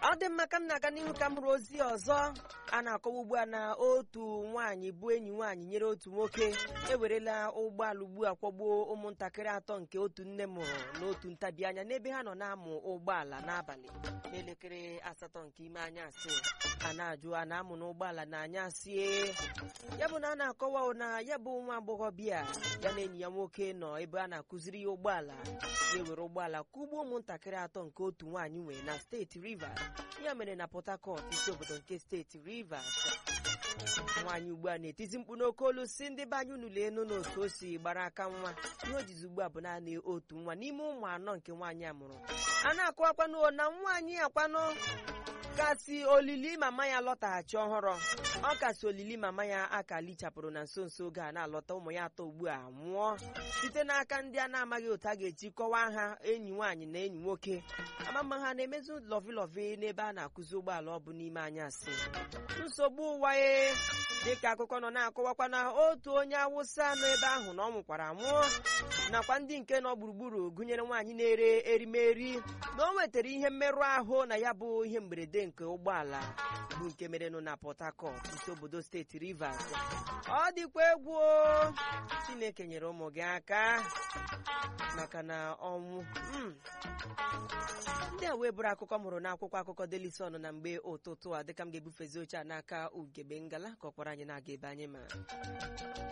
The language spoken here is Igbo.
ọ dị mma ka m na-aga n'ihu ka m hụrụ ozi ọzọ a na-akọwa ugbu a na otu nwaanyị bụ enyi nwaanyị nyere otu nwoke ewerela ụgbọala ugbu a kwọgbuo ụmụntakịrị atọ nke otu nne mụrụ n'otu ntabi anya n'ebe ha nọ na-amụ ụgbọala n'abalị n'elekere asatọ nke ime anyasị a na-ajụ a na-amụ n'ụgbọala na anyasị ya bụ na a na-akọwa na ya bụ nwa agbọghọbịa ya na enyi ya nwoke nọ ebe a na-akụziri ya ụgbọala ya ewere ụgbọala kụgbuo ụmụntakịrị atọ nke otu nwaanyị nwere na steeti Rivers ya mere na Port Harcourt isi obodo nke steeti Rivers nwaanyị ugbu a na-etizi mkpu n'oke olu si ndị be anyị unu lee enu n'otu o si gbara aka nwa ihe o jizi ugbu a bụ naanị otu nwa n'ime ụmụ anọ nke nwaanyị a mụrụ a na-akọwakwanụ na nwaanyị akwanụ kasị olili mama ya lọtaghachi ọhụrụ ọ kasị olili mama ya aka lichapụrụ na nso nso oge a na-alọta ụmụ ya atọ ugbu a nwụọ site n'aka ndị a na-amaghị otu a ga-eji kọwaa ha enyi nwaanyị na enyi nwoke amama ha na-emezu lọvilọvi n'ebe a na-akụzi ụgbọala ọ bụ n'ime anyasị nsogbu ụwa e dịka akụkọ nọ na-akọwakwa na otu onye awụsa nọ ebe ahụ na ọ nwụkwara nwụọ nakwa ndị nke nọ gburugburu gụnyere nwaanyị na-ere erimeri na o nwetara ihe mmerụ ahụ na ya bụ ihe mberede nke ụgbọala bụ nke merenụ na Port Harcourt isi obodo steeti Rivers ọ dịkwa egwu o! Chineke nyere ụmụ gị aka maka na ọnwụ mm. ndị a wee bụrụ akụkọ mụrụ n'akwụkwọ akụkọ Daily Sun na mgbe ụtụtụ a dịka m ga-ebufezi oche a n'aka ugebe ngala ka ọ kpọrọ anyị na-aga ebe anyị ma